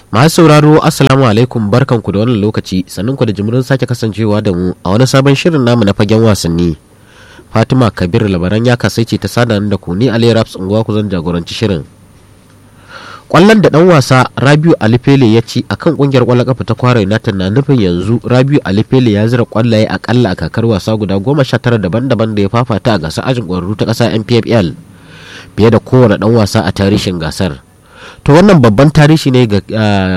Masu sauraro Assalamu alaikum barkanku da wannan lokaci sannan ku da jimirin sake kasancewa da mu a wani sabon shirin namu na fagen wasanni. Fatima Kabir labaran ya kasaice ta sada da ku ni Ali Raps unguwa ku zan jagoranci shirin. Kwallon da dan wasa Rabiu Alifele ya ci akan kungiyar kwallon kafa ta Kwara United na nufin yanzu Rabiu Alifele ya zira kwallaye akalla a kakar wasa guda goma sha tara daban-daban da ya fafata a gasar ajin kwararru ta ƙasa NPFL fiye da kowane dan wasa a tarihin gasar. to wannan babban tarihi ne ga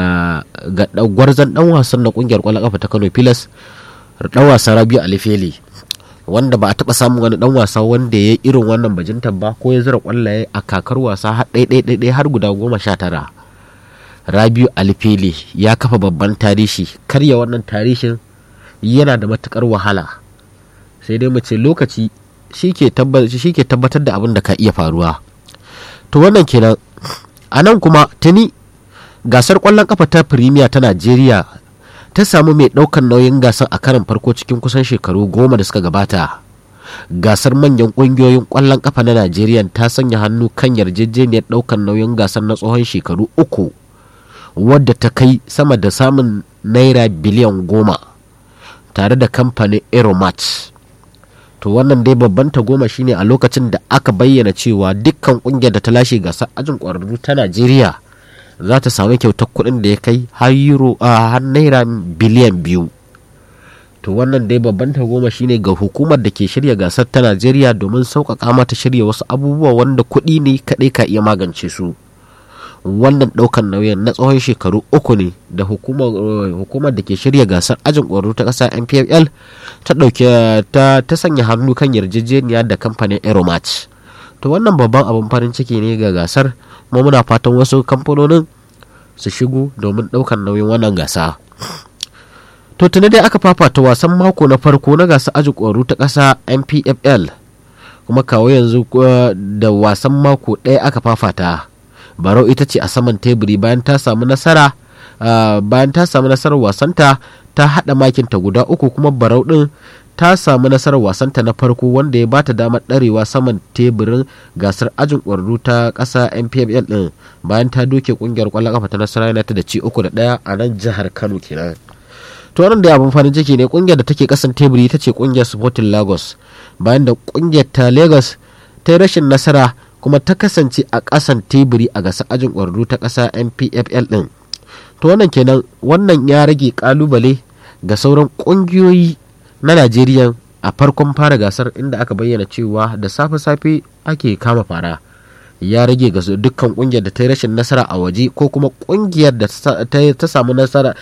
gwarzon dan wasan na kungiyar kwallon kafa ta Kano Pilas dan wasa Rabiu Alifeli wanda ba a taba samun wani dan wasa wanda ya irin wannan bajintar ba ko ya zira kwallaye a kakar wasa har ɗaiɗaiɗaiɗai har guda goma sha tara Rabiu Alifeli ya kafa babban tarihi karya wannan tarihin yana da matukar wahala sai dai mu ce lokaci shi ke tabbatar da abin da ka iya faruwa to wannan kenan a nan kuma tuni gasar kwallon kafa ta firimiya ta najeriya ta samu mai ɗaukar nauyin gasar a karin farko cikin kusan shekaru goma da suka gabata gasar manyan ƙungiyoyin kwallon kafa na najeriya ta sanya hannu kan yarjejeniyar ɗaukar nauyin gasar na tsohon shekaru uku wadda ta kai sama da samun naira biliyan goma tare da kamfanin aeromat to wannan dai babban goma shine a lokacin da aka bayyana cewa dukkan kungiyar da ta lashe gasar ajin kwararru ta najeriya za ta samu kyautar kuɗin da ya kai har euro a har naira biliyan biyu to wannan dai babban goma shine ga hukumar da ke shirya gasar ta najeriya domin sauƙaƙa mata shirya wasu abubuwa wanda kuɗi ne kaɗai ka iya magance su wannan ɗaukan nauyin na tsawon shekaru uku ne da hukumar da ke shirya gasar ajin ƙwaro ta ƙasa npfl ta ɗauke ta sanya hannu kan yarjejeniya da kamfanin aeromat to wannan babban abin farin ciki ne ga gasar kuma muna fatan wasu kamfanonin su shigo domin ɗaukan nauyin wannan gasa to tuni dai aka fafata wasan mako na farko na gasar ajin ƙwaro ta ƙasa npfl kuma kawo yanzu da wasan mako ɗaya aka fafata barau ita ce a saman teburi bayan ta samu nasara bayan ta samu nasarar wasanta ta haɗa makinta guda uku kuma barau ɗin ta samu nasarar wasanta na farko wanda ya bata damar ɗarewa saman teburin gasar ajin ƙwararru ta ƙasa npfl ɗin bayan ta doke ƙungiyar ƙwallon ƙafa ta nasara united da ci uku da ɗaya a nan jihar kano kenan to wannan da abin farin ciki ne ƙungiyar da take ƙasan teburi ita ce ƙungiyar sporting lagos bayan da ƙungiyar ta lagos ta yi rashin nasara kuma ta kasance a ƙasan teburi a gasar ajin ƙwararru ta ƙasa npfl ɗin to wannan kenan wannan ya rage ƙalubale ga sauran ƙungiyoyi na najeriya a farkon fara gasar inda aka bayyana cewa da safe-safe ake kama fara ya rage ga dukkan ƙungiyar da ta yi rashin nasara a waje ko kuma ƙungiyar da ta samu nasara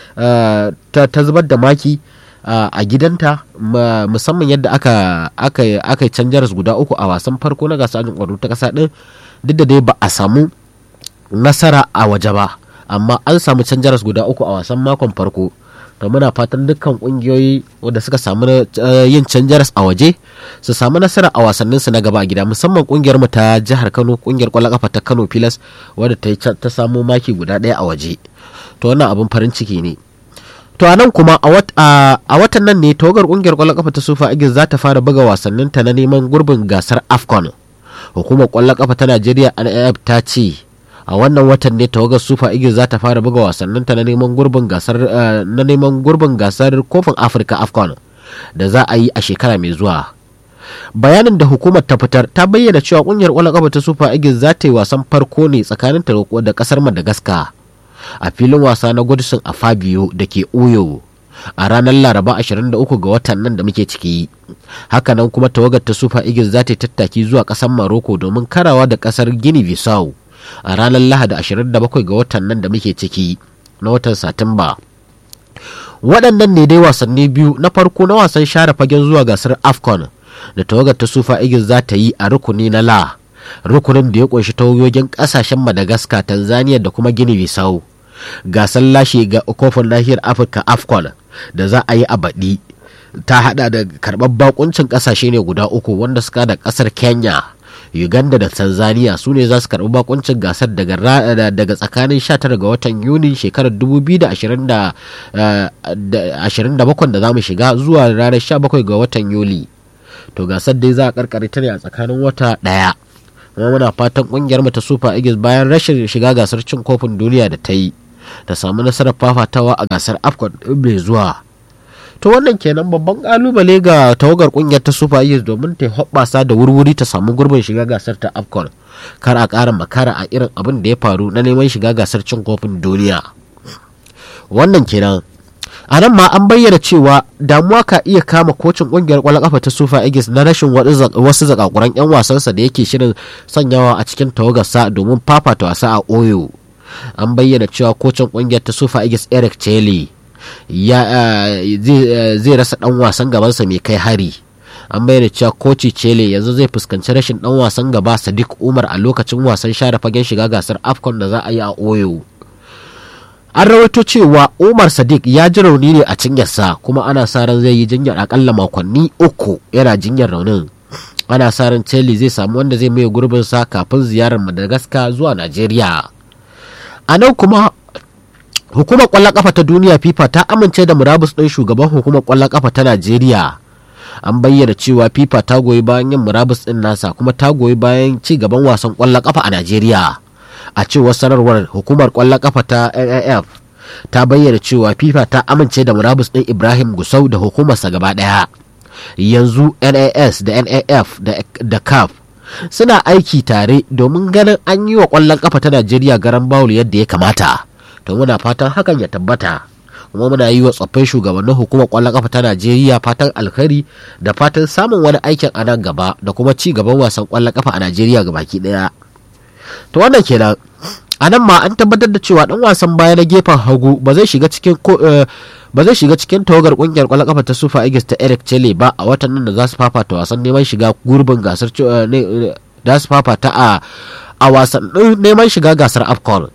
ta zubar da maki a gidanta musamman yadda aka aka aka canjaras guda uku a wasan farko na gasar ajin kwaro ta kasa din duk da dai ba a samu nasara a waje ba amma an samu canjaras guda uku a wasan makon farko to muna fatan dukkan kungiyoyi wanda suka samu yin canjaras a waje su samu nasara a wasannin su na gaba a gida musamman kungiyar mu ta jihar Kano kungiyar kwallon kafa ta Kano Pilas wadda ta ta samu maki guda ɗaya a waje to wannan abin farin ciki ne to a nan kuma a watan nan ne tawagar kungiyar kwallon kafa ta sufa igis za ta fara buga wasanninta na neman gurbin gasar afcon hukumar kwallon kafa ta najeriya naf ta ce a wannan watan ne tawagar sufa igis za ta fara buga wasanninta na neman gurbin gasar na neman gurbin gasar kofin afirka afcon da za a yi a shekara mai zuwa bayanin da hukumar ta fitar ta bayyana cewa kungiyar kwallon kafa ta sufa igis za ta yi wasan farko ne tsakanin ta da kasar madagascar a filin wasa na Godson a Fabio da ke Uyo a ranar Laraba 23 ga watan nan da muke ciki. Hakanan kuma tawagar ta Super Eagles za ta tattaki zuwa ƙasar Morocco domin karawa da ƙasar Guinea Bissau a ranar Lahadi 27 ga watan nan da muke ciki na watan Satumba. Waɗannan ne dai wasanni biyu na farko na wasan share fagen zuwa gasar AFCON da tawagar ta Super Eagles za ta yi a rukuni na La. rukunin da ya kunshi tawagogin kasashen madagascar tanzania da kuma gini bisau gasar lashe ga kofin nahiyar afirka afcon da za a yi a baɗi ta hada da karɓar bakuncin kasashe ne guda uku wanda suka da ƙasar kenya uganda da tanzania su ne za su karɓi bakuncin gasar daga daga tsakanin 19 ga watan yuni shekarar 2027 da za mu shiga zuwa ranar 17 ga watan yuli to gasar dai za a karkare ta ne a tsakanin wata ɗaya kuma muna fatan kungiyar mu ta super eagles bayan rashin shiga gasar cin kofin duniya da ta yi ta samu nasarar fafatawa a gasar afcon mai zuwa to wannan kenan babban kalubale ga tawagar kungiyar ta super eagles domin ta hoɓɓasa da wurwuri ta samu gurbin shiga gasar ta afcon kar a ƙara makara a irin abin da ya faru na neman shiga gasar cin kofin duniya wannan kenan a nan ma an bayyana cewa damuwa ka iya kama kocin kungiyar kwallon kafa ta sufa eagles na rashin wasu zakakuran 'yan wasansa da yake shirin sanyawa a cikin tawagarsa domin fafata wasa a oyo an bayyana cewa kocin kungiyar ta sufa eagles eric chele zai rasa dan wasan gabansa mai kai hari an bayyana cewa koci chele yanzu zai fuskanci rashin dan wasan gaba sadiq umar a lokacin wasan share fagen shiga gasar afcon da za a yi a oyo an rawaito cewa umar sadiq ya ji rauni ne a cinyarsa kuma ana sa ran zai yi jinyar akalla makonni uku yana jinyar raunin ana sa ran chelsea zai samu wanda zai mai gurbin sa kafin ziyarar madagascar zuwa najeriya a nan kuma hukumar kwallon kafa ta duniya fifa ta amince da murabus ɗin shugaban hukumar kwallon kafa ta najeriya an bayyana cewa fifa ta goyi bayan yin murabus ɗin nasa kuma ta goyi bayan ci gaban wasan kwallon kafa a najeriya a cewar sanarwar hukumar kwallon kafa ta NIF ta bayyana cewa FIFA ta amince da murabus ɗin Ibrahim Gusau da hukumarsa gaba ɗaya. Yanzu NAS da NAF da CAF suna aiki tare domin ganin an yi wa kwallon kafa ta Najeriya garan bawul yadda ya kamata. To muna fatan hakan ya tabbata. kuma muna yi wa tsoffin shugabannin hukumar kwallon kafa ta Najeriya fatan alkhairi da fatan samun wani aikin a nan gaba da kuma ci gaban wasan kwallon kafa a Najeriya gabaki ɗaya. to wannan kenan a nan ma an tabbatar da cewa dan wasan baya na gefen hagu ba zai shiga cikin ba zai shiga cikin tawagar kungiyar kwallon kafa ta Super Eagles ta Eric Chele ba a watan nan da za su fafata wasan neman shiga gurbin gasar da su fafata a a wasan neman shiga gasar AFCON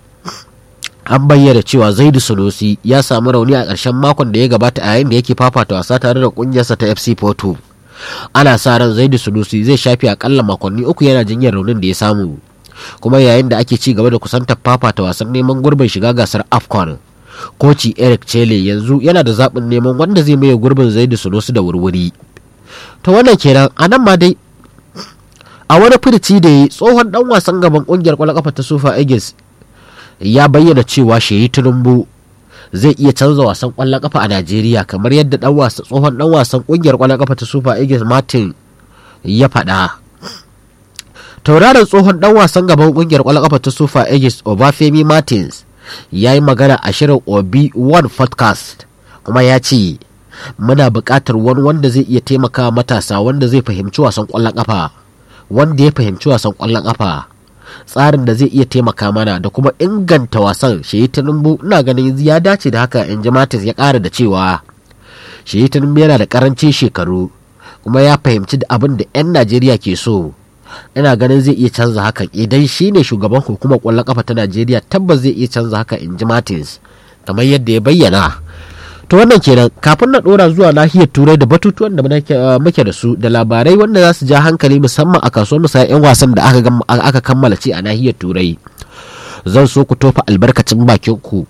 an bayyana cewa Zaidu Sunusi ya samu rauni a ƙarshen makon da ya gabata a yayin da yake fafata wasa tare da kungiyarsa ta FC Porto ana sa ran Zaidu Sunusi zai shafe akalla makonni uku yana jinyar raunin da ya samu kuma yayin da ake ci gaba da kusantar fafata wasan neman gurbin shiga gasar afcon koci eric chele yanzu yana da zaɓin neman wanda zai maye gurbin zaidu sunusu da wurwuri ta wannan kenan a nan ma dai a wani firici da yi tsohon dan wasan gaban kungiyar kwallon kafa ta sufa eagles ya bayyana cewa shehi tinubu zai iya canza wasan kwallon kafa a najeriya kamar yadda dan wasa tsohon dan wasan kungiyar kwallon kafa ta sufa eagles martin ya faɗa tauraron tsohon dan wasan gaban kungiyar kwallon kafa ta sufa aegis obafemi martins ya yi magana a shirin obi one podcast kuma ya ce muna buƙatar wani wanda zai iya taimaka matasa wanda zai fahimci wasan kwallon kafa wanda ya fahimci wasan kwallon kafa tsarin da zai iya taimaka mana da kuma inganta wasan shehi tinubu ina ganin ya dace da haka in ji martins ya ƙara da cewa shehi tinubu yana da ƙarancin shekaru kuma ya fahimci da abin da 'yan najeriya ke so ina ganin zai iya canza hakan idan shi ne shugaban hukumar kwallon kafa ta najeriya tabbas zai iya canza haka in ji martins kamar yadda ya bayyana to wannan kenan kafin na dora zuwa nahiyar turai da batutuwan da muke da su da labarai wanda za su ja hankali musamman a kasuwar musaya 'yan wasan da aka kammala ce a nahiyar turai zan so ku tofa albarkacin bakin ku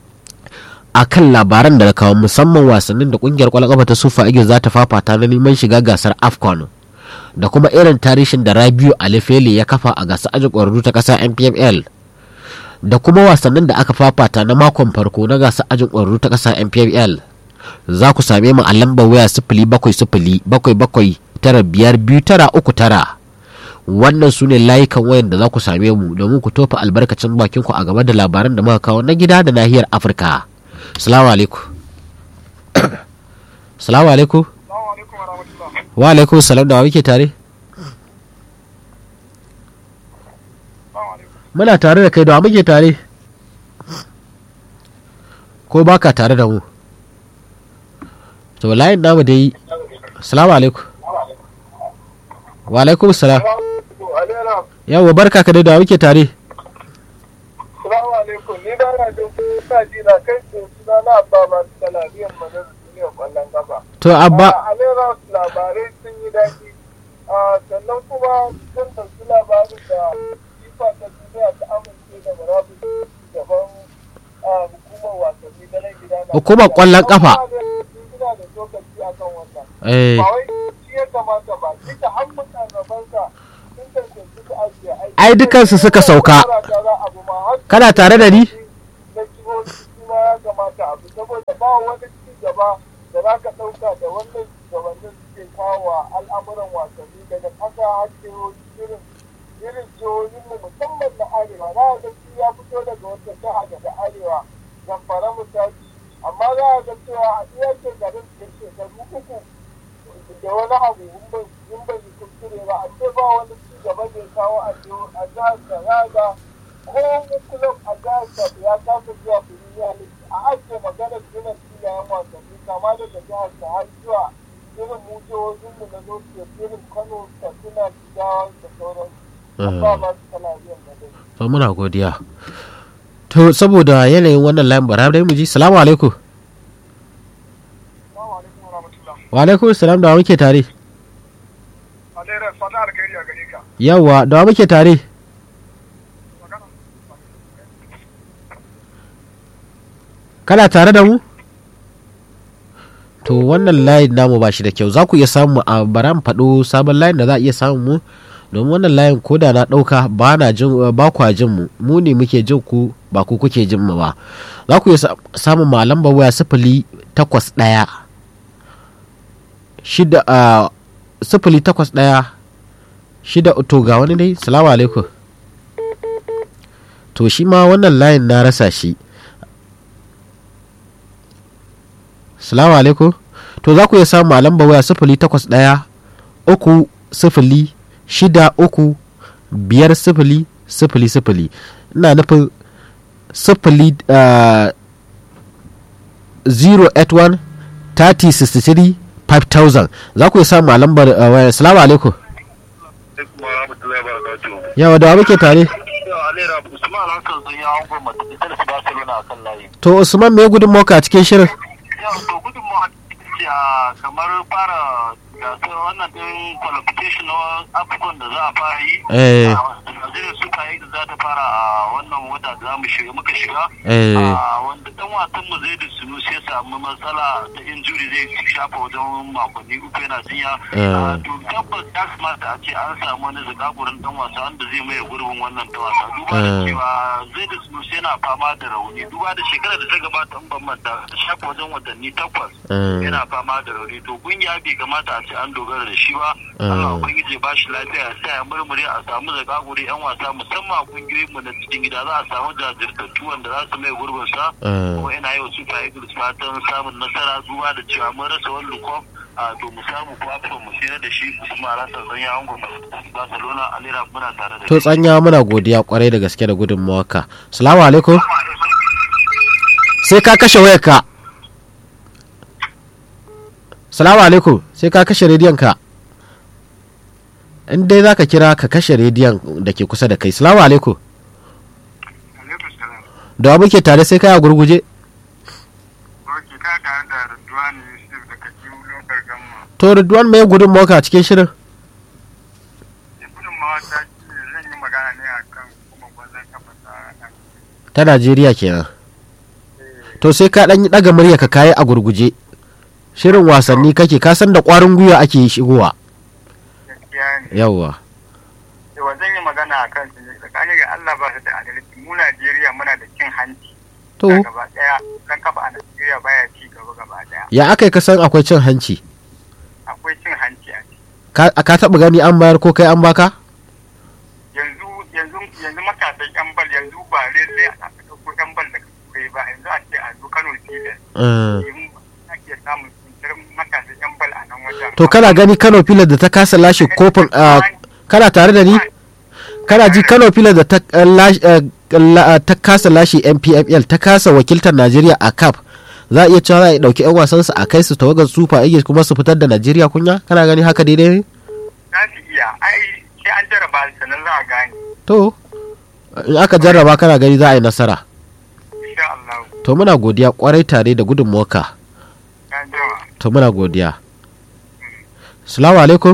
a kan labaran da na kawo musamman wasannin da kungiyar kwallon kafa ta sufa igil za ta fafata na neman shiga gasar afcon da kuma irin tarihin da rabiu alifele ya kafa a gasar ajin ƙwararru ta ƙasa npml da kuma wasannin da aka fafata na makon farko na gasar ajin ƙwararru ta ƙasa npml za ku same mu a lambar waya sifili bakwai sifili bakwai bakwai tara biyar biyu tara uku tara wannan su ne layukan wayan da za ku same mu domin ku tofa albarkacin bakin ku a game da labaran da muka kawo na gida da nahiyar afirka salamu alaikum salamu alaikum wa alaikum salam da wa muke tare muna tare da kai da wa muke tare ko baka tare da mu to layin namu dai salamu alaikum wa alaikum salam yawa barka ka dai da wa muke tare Salamu alaikum, ni ba na jin kusa ji na kai ce suna na abba ba su talabiyar madar duniyar kwallon kafa. to abba A Alera labarai sun yi daɗi. Sannan kuma sun ɗauki labarin da FIFA ta duniya ta amince da marabus gaban hukumar wasanni na nan gida na. Hukumar ƙwallon ƙafa. Suna da lokaci a kan wannan. eh Ba wai shi ya kamata ba, duka an mutanabansa sun tantance su ajiye aiki. ai dukansu suka sauka kana tare da ni na jihohi ba wani ci gaba da za ka ɗauka da wannan shugabannin suke kawo wa al'amuran wasanni daga ƙasa har jihohi irin irin jihohinmu musamman na arewa za a ga shi ya fito daga wata jiha daga arewa zamfara misali amma za a ga cewa a iya shekarun da shekaru uku da wani abu in bai yi kuskure ba a ce ba wani ci gaba da ya kawo a jihar da za ga ko kullum a jihar da ya kasa zuwa duniya ne a ake maganar gina filayen wasanni kama daga jihar da har zuwa irin mu jihohinmu na North irin Kano, Katsina, Jigawa da sauransu. Ba ma su kana biyan da dai. to muna godiya to saboda yanayin wannan layin bara dai mu ji salamu alaikum Assalamu alaikum wa rahmatullah. wa alaikum salam da wa muke tare Alera, fata alkhairi a gare ka. yawa da wa muke tare Magana. kana tare da mu to wannan layin namu ba shi da kyau za ku iya samu a baran faɗo sabon layin da za a iya samun mu domin wannan layin ko da na ɗauka ba na jin ba kwa jin mu mu ne muke jin ku ba ku kuke jin mu ba za ku iya sa- samun ma lambar waya sifili takwas ɗaya shida a sifili takwas ɗaya shida to ga wani dai salamu alaikum to shi ma wannan layin na rasa shi Salamu alaikum. To za ku iya samu a lamba waya sifili takwas ɗaya uku sifili shida uku biyar sifili sifili sifili. Ina nufin sifili uh, 081 30 63 5000 za ku iya samu a lambar uh, waya. Salamu alaikum. alaikum wa rahmatullahi wa barakatuhu. Yawa da wa muke tare. Yau Alera Usman Hassan sun yi angon mata ita da su Barcelona a kan layi. To Usman me gudun a cikin shirin? Yau to gudunmawa ce a kamar fara gasar wannan ɗin qualification na Afcon da za a fara yi. Eh. A Najeriya Super Eagles za ta fara a wannan wata da za mu shiga muka shiga. Eh. A wanda dan wasan mu zai da sunu sai samu matsala ta injury zai shafa wajen makonni uku yana jinya. Eh. A, To tabbas ya kamata a ce an samu wani zagagurin dan wasa wanda zai maye gurbin wannan dan wasa. Duba da Eh. cewa zai da sunu yana fama da rauni. Duba da shekarar da ta gabata in ban manta ta shafa wajen watanni takwas. Eh. yana fama da rauni to kungiya bai kamata a ce an dogara da shi ba Mm. Allah ubangiji ba shi lafiya sai ya murmure a samu zakaguri yan wasa musamman kungiyoyin mu na cikin gida za a samu jajirtattu wanda za su mai gurbin sa Eh. kuma ina yau Super Eagles fatan samun nasara duba da cewa mun rasa wani lukof a to mu samu ko afirka mu shirya da shi kuma a rasa zanya ango Barcelona Alira muna tare da To tsanya muna godiya kwarai da gaske da gudun ka. Salamu alaikum. Sai ka kashe wayarka. Salamu alaikum. Sai ka kashe rediyon ka. In dai za ka kira ka kashe rediyon da ke kusa da kai. Salamu alaikum. Alaikum salam. Da wa muke tare sai ka a gurguje. Ok, ka tare da Radwani Yusuf daga Kiwu Lokar Gamma. To Ridwan mai gudun a cikin shirin. Gudun mawata shi ne zan yi magana ne a kan kuma gwazon kafa ta Ta Najeriya kenan. To sai ka ɗan ɗaga murya ka kayi a gurguje. Shirin wasanni kake ka san da ƙwarin gwiwa ake shigowa. gaskiya ne. Yawwa. Yawa zan yi magana a kan su ne tsakanin ga Allah ba su da adalci. Mu Najeriya muna da cin hanci. To Gaba ɗaya ɗan kafa a Najeriya baya ci gaba gaba ɗaya. ya aka yi ka san akwai cin hanci? Akwai cin hanci a ciki. ka ka taɓa gani an bayar ko kai an baka? Yanzu yanzu yanzu matasan yan bal yanzu ba lallai a ɗauko yan bal daga turai ba yanzu a ce a zo Kano Filas. Eh, Yin ake samun tsintar matasan yan bal a nan wajen. to kana gani Kano Pilas da ta kasa lashe kofin ah, kana tare da ni? Kana ji Kano Pilas da ta ah, lashe ah, la- ah, ta kasa lashe NPFL ta kasa wakiltar Najeriya a CAF za a iya cewa za a ɗauki 'yan wasansu a kai su tawagar Super Eagles kuma su fitar da Najeriya kunya? Kana gani haka daidai ne? Za su iya ai sai an jarraba sannan za a gane. To, in aka jarraba kana gani za a yi nasara. Insha Allah. To muna godiya kwarai tare da gudunmuwarka. Ya jama. To muna godiya. Salamu alaikum.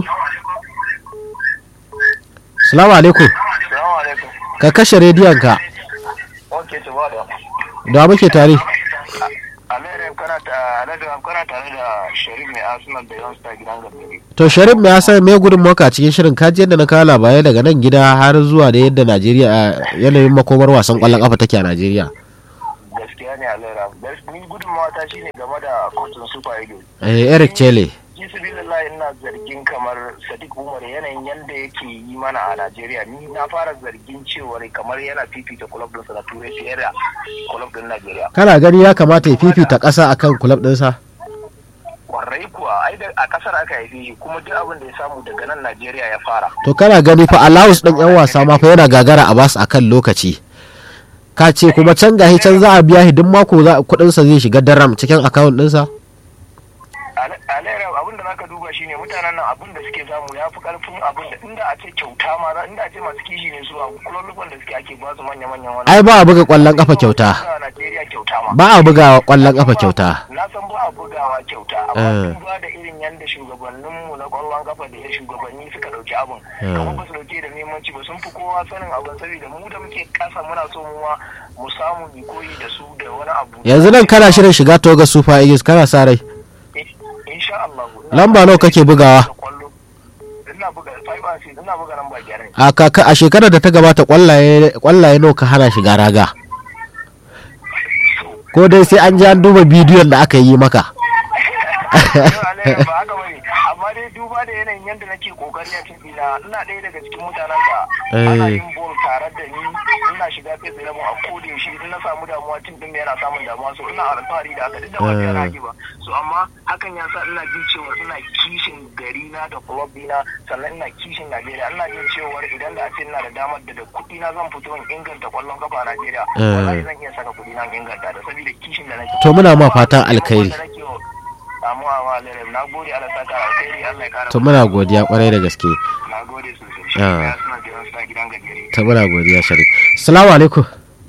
Salamu alaikum. Assalamu alaikum. Ka kashe rediyon ka. Okay, to ba da. Da muke tare. Alere kana ta Alere kana tare da Sharif mai Arsenal da Youngster gidan Gambari. To Sharif me yasa me gudunmuwarka a cikin shirin kaji yadda na kawo labarai daga nan gida har zuwa da yadda Najeriya a yanayin makomar wasan kwallon kafa take a Najeriya. gaskiya gaskiya ne alaira ni gudunmawa ta shine game da kotun super eagles eh Eric Chele ji su ina zargin kamar sadiq umar yanayin yadda yake yi mana a najeriya ni na fara zargin cewar kamar yana fifita kulab ɗinsa na turai fiye da kulab ɗin najeriya kana gani ya kamata ya fifita ƙasa akan kulab ɗinsa kwarai kuwa ai da a kasar aka haife shi kuma duk abin da ya samu daga nan najeriya ya fara to kana gani fa allowance ɗin yan wasa ma fa yana gagara a basu akan lokaci ka ce kuma can gahi can za a biya shi duk mako za kuɗinsa zai shiga daram cikin akawun ɗinsa alaira abin da zaka duba shine mutanen nan abin da suke samu ya fi karfin abin da inda a ce kyauta ma za- inda a ce masu kishi ne su a kulolukan da suke ake ba su manya manyan wani ai ba a buga ƙwallon ƙafa kyauta a Najeriya kyauta ma ba a buga ƙwallon ƙafa kyauta na san ba a bugawa kyauta Eh. amma duba da irin yadda shugabanninmu na kwallon kafa da ya shugabanni suka dauki abin Eh. kamar ba su dauke da nemanci ba sun fi kowa sanin abin saboda mu da muke kasa muna so mu ma mu samu mu koyi da su da wani abu yanzu nan kana shirin shiga toga super eagles kana sa rai insha Allah Lamba nawa kake bugawa? ina buga 5 and 6 ina buga lamba biyar ne a kaka a shekarar da ta gabata kwallaye kwallaye nawa ka hana shiga raga ko dai sai an ji an duba bidiyon da aka yi maka Yau Alayyar ba haka bane amma dai duba da yanayin yadda nake kokari a cikin ina ina ɗaya daga cikin mutanen da ana Eh. yin bol tare da ni ina shiga kai tsaye a koda yaushe in na samu damuwa tun din yana samun damuwa so ina alfahari da haka duk da ba Eh. ta rage ba so amma hakan ya sa ina jin cewa ina kishin gari na da club dina sannan ina kishin Najeriya ina jin cewa idan da a ce ina da damar da da kuɗi na zan fito in inganta kwallon kafa a Najeriya Eh. wallahi zan iya saka kuɗi na in inganta da saboda kishin da nake To muna ma fatan alkhairi. Samu a Lerem, na gode Allah saka alkhairi Allah ya kara. to muna godiya kwarai da gaske Na gode sosai. Shi Ah. ya suna jiran sa gidan gajere. ta muna godiya sharif salamu alaikum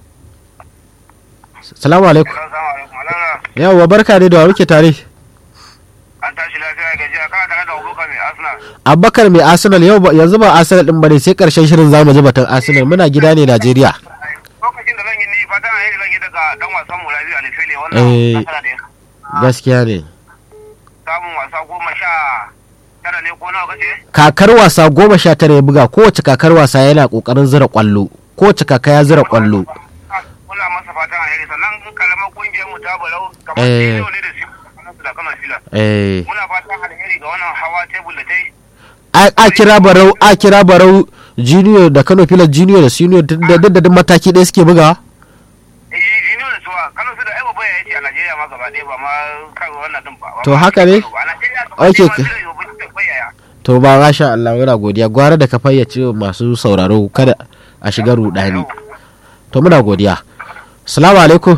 salamu alaikum Assalamu alaikum. Alana, yawwa barka ne da wa muke tare an tashi lafiya gajiya kana tare da Abubakar mai Arsenal. abubakar mai arsenal yau ba- yanzu ba arsenal din bane sai karshen shirin zamu ji batun arsenal muna gida ne najeriya Lokacin da zan yi ni fatan alheri zan yi daga dan wasan mu Rabiu Alifele Eh. wannan nasara da ya gaskiya ne samun wasa goma sha tara ne ko nawa kace? kakar wasa goma sha tara ya buga kowace kakar wasa yana kokarin zira kwallo kowace kaka ya zira kwallo Muna masa fatan alheri sannan in kalamar kungiyar mu ta balau kamar Eh. Sino ne da su da Kano Filas. eh Muna fatan alheri ga wannan hawa tebul da ta yi. a a kira barau a kira barau junior da kano filas junior da senior duk da duk da duk mataki ɗaya suke bugawa Eh, Jino da suwa Kano su da ai babba ya ce a Najeriya ma gaba ɗaya ba ma kan wannan din ba. To haka ne? A Najeriya Okay, gaba ka- ɗaya ma babba ya bayaya. to ba masha Allah muna godiya gwara da ka fayyace wa masu sauraro kada a shiga rudani to muna godiya assalamu alaikum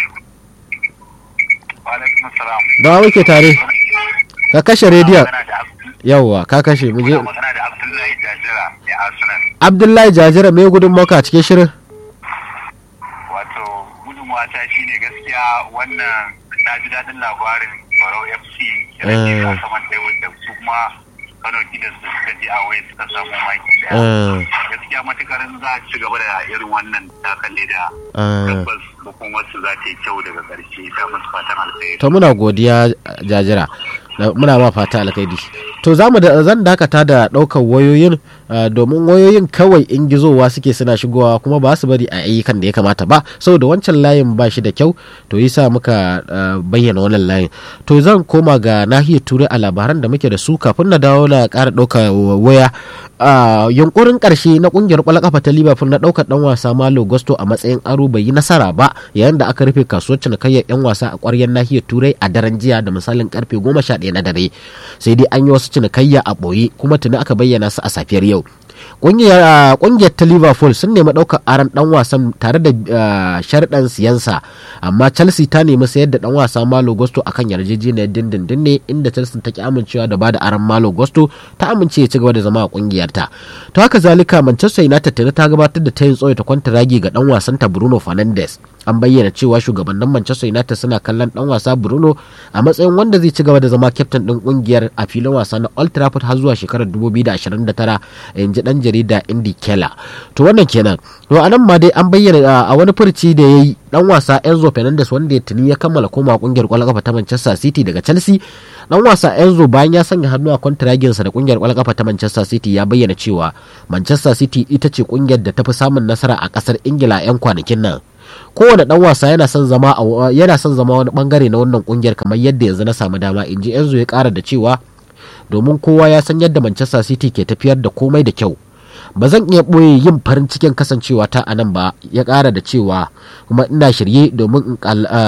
Wa alaikum salam. da wa muke tare ka kashe rediyon Magana da Abdu- yawwa ka kashe mu je muna magana da Abdullahi Jajira ya Arsenal. abdullahi jajira me gudun maka a cikin shirin Wato gudunmawa ta shine gaskiya wannan na ji daɗin labarin Barau FC ya rage Eh. a saman tebur da su kuma Kano Kidas da suka je a waye suka samu maki daya. Eh, gaskiya matukar za a ci gaba da irin wannan takalle da eh. tabbas hukumarsu za ta yi kyau daga ƙarshe ta musu fatan alkhairi. to muna godiya jajira da- muna ma fata alkhairi to za mu da zan dakata da ɗaukar wayoyin ah, domin wayoyin kawai in gizowa suke suna shigowa kuma ba su bari a ayyukan da ya kamata ba saboda wancan layin ba shi da kyau to yasa muka ah, bayyana wannan layin to zan koma ga nahiyar turai a labaran da muke da su kafin na dawo na ƙara ɗaukar waya a yunkurin ƙarshe na ƙungiyar ƙwallon ƙafa ta liverpool na ɗaukar ɗan wasa malo gusto a matsayin aro bai yi nasara ba yayin da aka rufe kasuwar cinikayyar 'yan wasa a ƙwaryar nahiyar turai a daren jiya da misalin karfe goma sha ɗaya na dare sai dai an yi wasu cinikayya a ɓoye kuma tuni aka bayyana su a safiyar yau ƙungiyar ƙungiyar ta liverpool sun nemi ɗaukar aron ɗan wasan tare da ah, sharɗan siyansa amma chelsea ta nemi sayar da ɗan wasa malo gusto akan yarjejeniyar dindindin ne inda chelsea ta ki amincewa da bada aron malo gusto ta amince ya ci gaba da zama a ƙungiyarta to haka zalika manchester united tuni ta gabatar da tayin tsoye ta kwanta ragi ga ɗan wasan ta bruno fernandes an bayyana cewa shugabannin manchester united suna kallon ɗan wasa bruno a matsayin wanda zai ci gaba da zama kyaftin ɗin ƙungiyar a filin wasa na old trafford har zuwa shekarar 2029 in ji ɗan jarida indy keller to wannan kenan to a nan ma dai an bayyana a wani furci da ya yi dan wasa enzo fernandez wanda ya tuni ya kammala koma kungiyar kwallon kafa ta manchester city daga chelsea dan wasa enzo bayan ya sanya hannu a kwantaraginsa da kungiyar kwallon kafa ta manchester city ya bayyana cewa manchester city ita ce kungiyar da ta fi samun nasara a kasar ingila 'yan kwanakin nan kowane dan wasa yana son zama yana son zama wani bangare na wannan kungiyar kamar yadda yanzu na samu dama in ji Enzo ya kara da cewa domin kowa ya san yadda Manchester City ke tafiyar da komai da kyau ba zan iya ɓoye yin farin cikin kasancewa ta a nan ba ya ƙara da cewa kuma ina shirye domin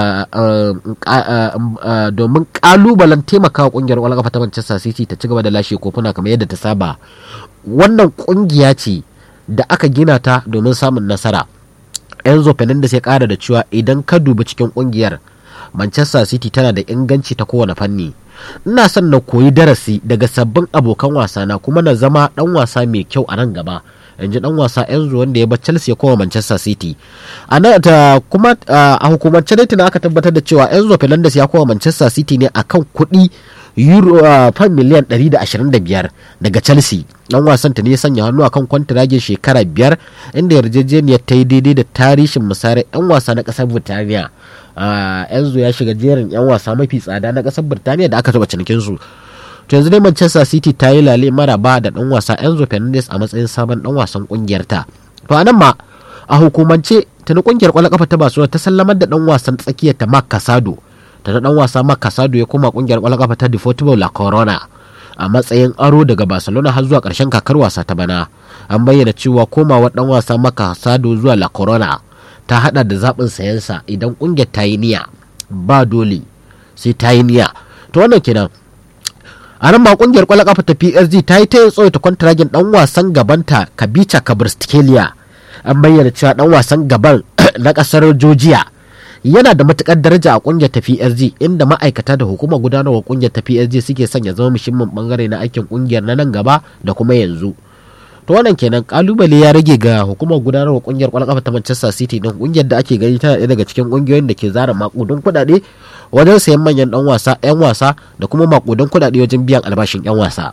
domin ƙalubalen taimakawa ƙungiyar ƙwallon ƙafa ta Manchester City ta ci gaba da lashe kofuna kamar yadda ta saba wannan ƙungiya ce da aka gina ta domin samun nasara Enzo Fernandez ya ƙara da cewa idan ka dubi cikin ƙungiyar Manchester City tana da inganci ta kowane fanni ina son na koyi darasi daga sabbin abokan wasana kuma na zama dan wasa mai kyau a nan gaba in ji dan wasa Enzo wanda ya bar Chelsea ya koma Manchester City a ta kuma a hukumance dai tana aka tabbatar da cewa Enzo Fernandez ya koma Manchester City ne akan kuɗi euro fan miliyan 125 daga Chelsea dan wasan ta ne ya sanya hannu akan kwantiragin shekara biyar inda yarjejeniyar ta yi daidai da tarihin misalai 'yan wasa na ƙasar Burtaniya Enzo ya shiga jerin 'yan wasa mafi tsada na ƙasar Birtaniya da aka taɓa cinikin su. To yanzu dai Manchester City ta yi lale maraba da ɗan wasa Enzo Fernandez a matsayin sabon ɗan wasan ƙungiyar ta. To a nan ma a hukumance ta na ƙungiyar ƙwallon ƙafa ta Barcelona ta sallamar da ɗan wasan tsakiyar ta Marc Casado. Ta na ɗan wasa Marc Casado ya koma ƙungiyar ƙwallon ƙafa ta Deportivo La Corona. a matsayin aro daga Barcelona har zuwa ƙarshen kakar wasa ta bana. An bayyana cewa komawar ɗan wasa Marc Casado zuwa La Corona ta hada da zaɓin sayansa idan ƙungiyar ta yi niyya ba dole sai ta yi niyya to wannan kenan a nan ma ƙungiyar ƙwallon ƙafa ta PSG ta yi ta yin tsoyata kwantaragin ɗan wasan gabanta Kabica Kabristkelia an bayyana cewa ɗan wasan gaban na ƙasar Georgia yana da matukar daraja a ƙungiyar ta PSG inda ma'aikata da hukumar gudanarwa ƙungiyar ta PSG suke sanya zama muhimmin bangare na aikin ƙungiyar na nan gaba da kuma yanzu to wannan kenan kalubale ya rage ga hukumar gudanarwa kungiyar kwallon kafa ta Manchester City din kungiyar da ake gani tana ɗaya daga cikin kungiyoyin da ke zara makudin kuɗaɗe wajen sayan manyan dan wasa yan wasa da kuma makudin kuɗaɗe wajen biyan albashin yan wasa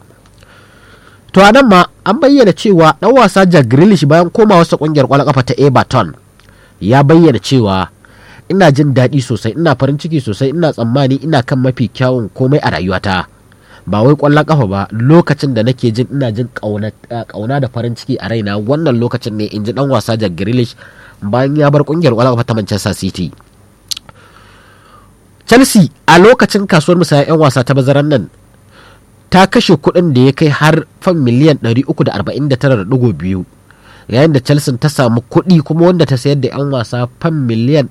to a nan ma an bayyana cewa dan wasa Jack Grealish bayan komawarsa kungiyar kwallon kafa ta Everton ya bayyana cewa ina jin daɗi sosai ina farin ciki sosai ina tsammani ina kan mafi kyawun komai a rayuwata ba wai kwallon kafa ba lokacin da nake jin ina jin kauna da farin ciki a raina wannan lokacin ne in ji dan wasa Jack Grealish bayan ya bar kungiyar kwallon kafa ta Manchester City Chelsea a lokacin kasuwar musaya 'yan wasa ta bazaran nan ta kashe kuɗin da ya kai har fan miliyan 349.2 yayin da Chelsea ta samu kuɗi kuma wanda ta sayar da 'yan wasa fan miliyan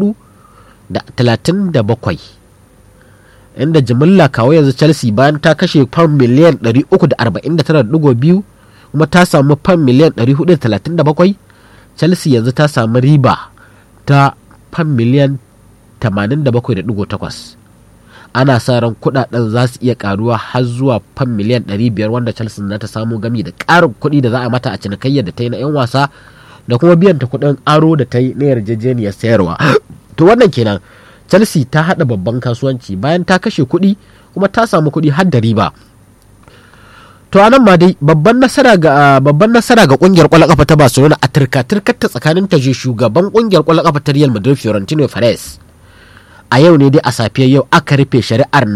437 inda jimilla kawo yanzu chelsea bayan ta kashe fam miliyan 349.2 kuma ta samu fam miliyan 437 chelsea yanzu ta samu riba ta fam miliyan 87.8 ana sa ran kudaden za su iya karuwa har zuwa fam miliyan 500 wanda chelsea za ta samu gami da karin kuɗi da za a mata a cinikayyar da ta yi na 'yan wasa da kuma biyan ta kuɗin aro da ta yi na yarjejeniyar sayarwa to wannan kenan chelsea ta hada babban kasuwanci bayan ta kashe kuɗi kuma ta samu kuɗi har da riba to anan ma dai babban nasara ga babban nasara ga kungiyar kwallon kafa ta Barcelona a turka turkar ta tsakanin ta shugaban kungiyar kwallon kafa ta Real Madrid Florentino Perez a yau ne dai a safiyar yau aka rufe shari'ar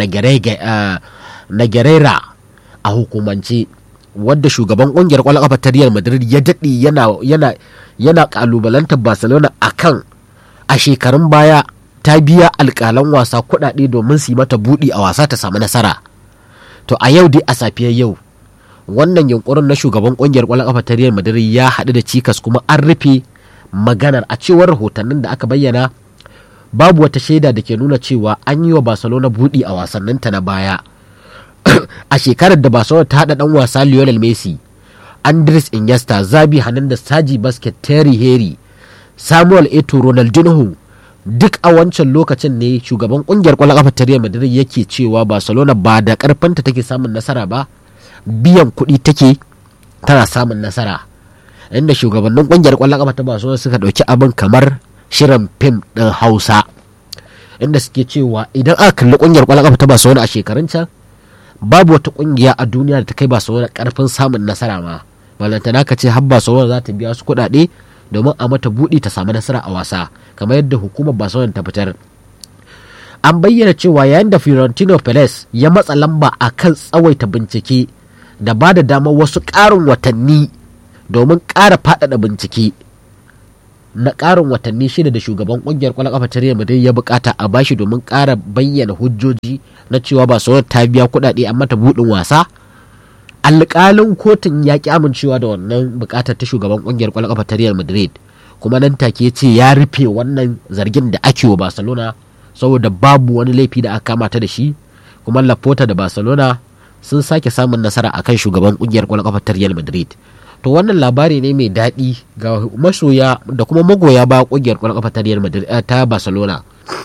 Nagerera a hukumance wadda shugaban kungiyar kwallon kafa ta Real Madrid ya daɗe yana yana yana kalubalantar Barcelona akan a shekarun baya ta biya alƙalan wasa kuɗaɗe domin su yi mata buɗi a wasa ta samu nasara to a yau dai a safiyar yau wannan yunkurin na shugaban ƙungiyar ƙwallon ƙafa ta Real Madrid ya haɗu da cikas kuma an rufe maganar a cewar rahotannin da aka bayyana babu wata shaida da ke nuna cewa an yi wa Barcelona buɗi a wasanninta na baya a shekarar da Barcelona ta haɗa ɗan wasa Lionel Messi Andres Iniesta Zabi Hernandez Saji Basket Terry Henry Samuel Eto'o Ronaldinho duk a wancan lokacin ne shugaban kungiyar kwallon kafa ta Real Madrid yake cewa Barcelona ba da karfanta take samun nasara ba biyan kuɗi take tana samun nasara inda shugabannin kungiyar kwallon kafa ta Barcelona suka ɗauki abin kamar shirin fim ɗin Hausa inda suke cewa idan aka kalli kungiyar kwallon kafa ta Barcelona a shekarun can babu wata kungiya a duniya da ta kai Barcelona karfin samun nasara ma balantana ka ce har Barcelona za ta biya su kuɗaɗe domin a mata buɗi ta samu nasara a wasa kamar yadda hukumar barcelona ta fitar an bayyana cewa yayin da Fiorentino Perez ya matsa lamba a kan tsawaita bincike da ba da damar wasu ƙarin watanni domin ƙara faɗaɗa bincike na ƙarin watanni shida da shugaban ƙungiyar ƙwallon ƙafa ta Real Madrid ya bukata a bashi domin ƙara bayyana hujjoji na cewa Barcelona ta biya kuɗaɗe a mata buɗin wasa alƙalin kotun ya ƙi amincewa da wannan buƙatar ta shugaban ƙungiyar ƙwallon ƙafa ta Real Madrid kuma nan take ce ya rufe wannan zargin da ake wa Barcelona saboda babu wani laifi da aka kama ta da shi kuma Laporta da Barcelona sun sake samun nasara akan shugaban ƙungiyar ƙwallon ƙafa ta Real Madrid to wannan labari ne mai daɗi ga masoya da kuma magoya ba ƙungiyar ƙwallon ƙafa ta Real Madrid ta Barcelona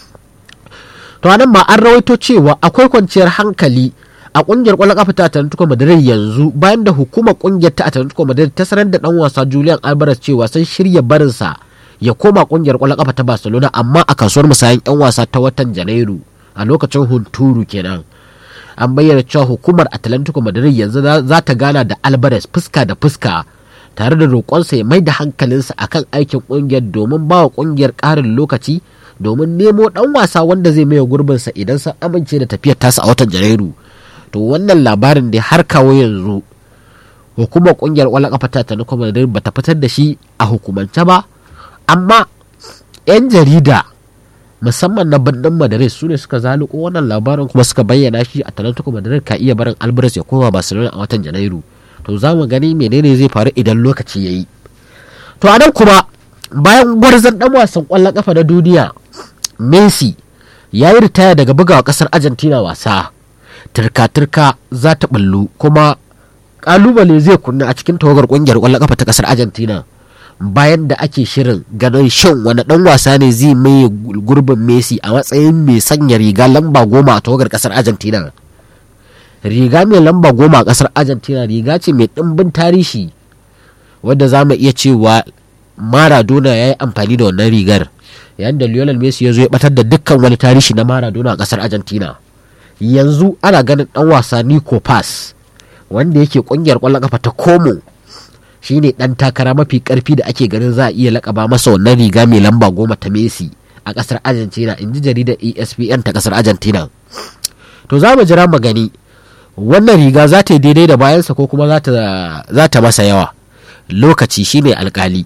to anan ma an rawaito cewa akwai kwanciyar hankali a kungiyar kwallon kafa ta Atletico Madrid yanzu bayan da hukumar kungiyar ta Atletico Madrid ta sanar da dan wasa Julian Alvarez cewa sun shirya barinsa ya koma kungiyar kwallon kafa ta Barcelona amma a kasuwar musayan yan wasa ta watan Janairu a lokacin hunturu kenan an bayyana cewa hukumar Atletico Madrid yanzu za ta gana da Alvarez fuska da fuska tare da roƙonsa ya mai da hankalinsa akan aikin kungiyar domin ba wa kungiyar ƙarin lokaci domin nemo dan wasa wanda zai maye gurbinsa idan sun amince da tafiyar tasa a watan Janairu to wannan labarin da har kawo yanzu hukumar kungiyar kwallon kafa ta ta kuma da bata fitar da shi a hukumance ba amma yan jarida musamman na bandin madrid su ne suka zaluko wannan labarin kuma suka bayyana shi a talantuku madrid ka iya barin albaras ya koma barcelona a watan janairu to za mu gani menene zai faru idan lokaci ya yi to a nan kuma bayan gwarzon dan wasan kwallon kafa na duniya messi ya yi ritaya daga bugawa kasar argentina wasa turka-turka za ta ballu kuma kalubale zai kunna a cikin tawagar kungiyar kwallon kafa ta kasar argentina bayan da ake shirin ganin shan wani dan wasa ne zai mai gurbin messi a matsayin mai sanya riga lamba goma a tawagar kasar argentina riga mai lamba goma a kasar argentina riga ce mai ɗimbin tarihi wadda za mu iya cewa maradona ya yi amfani da wannan rigar yayin da lionel messi ya zo ya batar da dukkan wani tarihi na maradona a kasar argentina yanzu ana ganin dan wasa Nico Pass wanda yake kungiyar kwallon kafa ta Como shine dan takara mafi karfi da ake ganin za a iya lakaba masa wannan riga mai lamba goma ta Messi a kasar Argentina inji jaridar ESPN ta kasar Argentina to za mu jira mu gani wannan riga za ta yi daidai da bayansa ko kuma za ta masa yawa lokaci shine alkali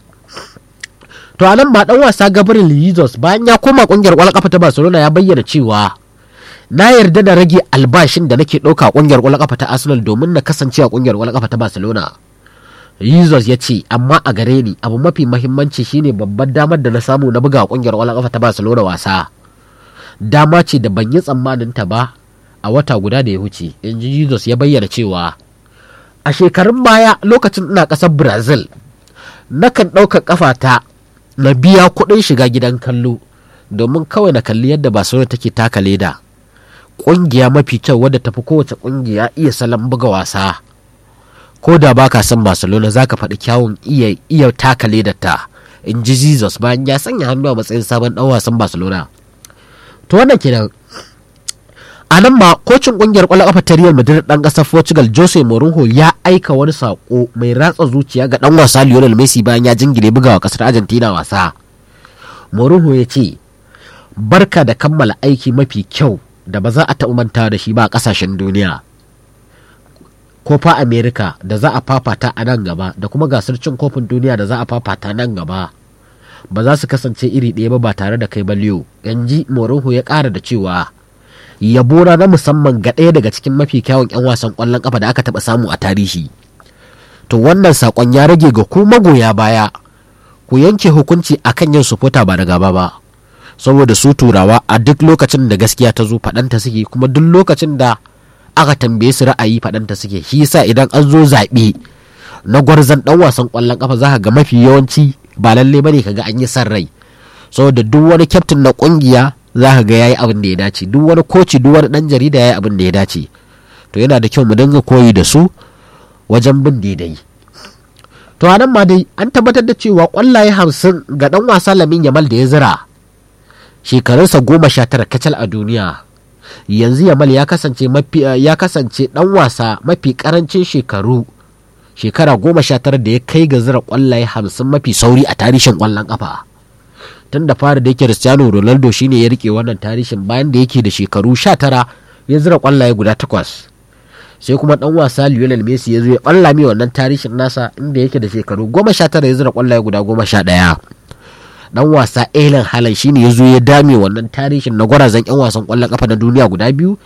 to a nan ma dan wasa Gabriel Jesus bayan ya koma kungiyar kwallon kafa ta Barcelona ya bayyana cewa na yarda da rage albashin da nake ɗauka a ƙungiyar ƙwallon ƙafa ta arsenal domin na kasance a ƙungiyar ƙwallon ƙafa ta barcelona jesus ya ce amma a gare ni abu mafi mahimmanci shine babbar damar da na samu na buga a ƙungiyar ƙwallon ƙafa ta barcelona wasa dama ce da ban yi tsammanin ta ba a wata guda da ya wuce in ji jesus ya bayyana cewa a shekarun baya lokacin ina ƙasar brazil nakan ɗaukar ƙafata na biya kuɗin shiga gidan kallo domin kawai na kalli yadda barcelona take taka leda kungiya mafi kyau wadda tafi kowace kungiya iya salon buga wasa ko da ba ka san barcelona za ka faɗi kyawun iya iya taka ta in ji jesus bayan ya sanya hannu a matsayin sabon ɗan wasan barcelona to wannan kenan a nan ma kocin kungiyar kwallon kafa ta real madrid ɗan ƙasar portugal jose mourinho ya aika wani sako mai ratsa zuciya ga ɗan wasa lionel messi bayan ya jingire bugawa ƙasar argentina wasa mourinho ya ce barka da kammala aiki mafi kyau da ba za a taɓa manta da shi ba a ƙasashen duniya kofa america da za a fafata a nan gaba da kuma gasar cin kofin duniya da za a fafata nan gaba ba za su kasance iri ɗaya ba ba tare da kai ba liyo yanji mourinho ya ƙara da cewa yabona na musamman ga ɗaya daga cikin mafi kyawun 'yan wasan ƙwallon ƙafa da aka taɓa samu a tarihi to wannan saƙon ya rage ga ku magoya baya ku yanke hukunci akan yin sufota ba da gaba ba saboda su turawa a duk lokacin da gaskiya ta zo faɗanta suke kuma duk lokacin da aka tambaye su ra'ayi faɗanta suke shi yasa idan an zo zaɓe na gwarzon ɗan wasan ƙwallon ƙafa za ka ga mafi yawanci ba lalle bane ka ga an yi san rai saboda duk wani kyaftin na ƙungiya za ka ga yayi abin da ya dace duk wani koci duk wani ɗan jarida yayi abin da ya dace to yana da kyau mu dinga koyi da su wajen bin daidai to a nan ma dai an tabbatar da cewa ƙwallaye hamsin ga ɗan wasa lamin yamal da ya zira shekarunsa goma sha tara kacal a duniya yanzu yamal ya kasance mafi ya kasance dan wasa mafi karancin shekaru shekara goma sha tara da ya kai ga zira kwallaye hamsin mafi sauri a tarihin kwallon kafa tun da fara da yake cristiano ronaldo shine ya rike wannan tarihin bayan da yake da shekaru sha tara ya zira kwallaye guda takwas sai kuma dan wasa lionel messi ya zo ya balla mai wannan tarihin nasa inda yake da shekaru goma sha tara ya zira kwallaye guda goma sha ɗaya dan wasa Ellen Haaland shine ya zo ya dame wannan tarihin na gwarazan yan wasan kwallon kafa na duniya guda biyu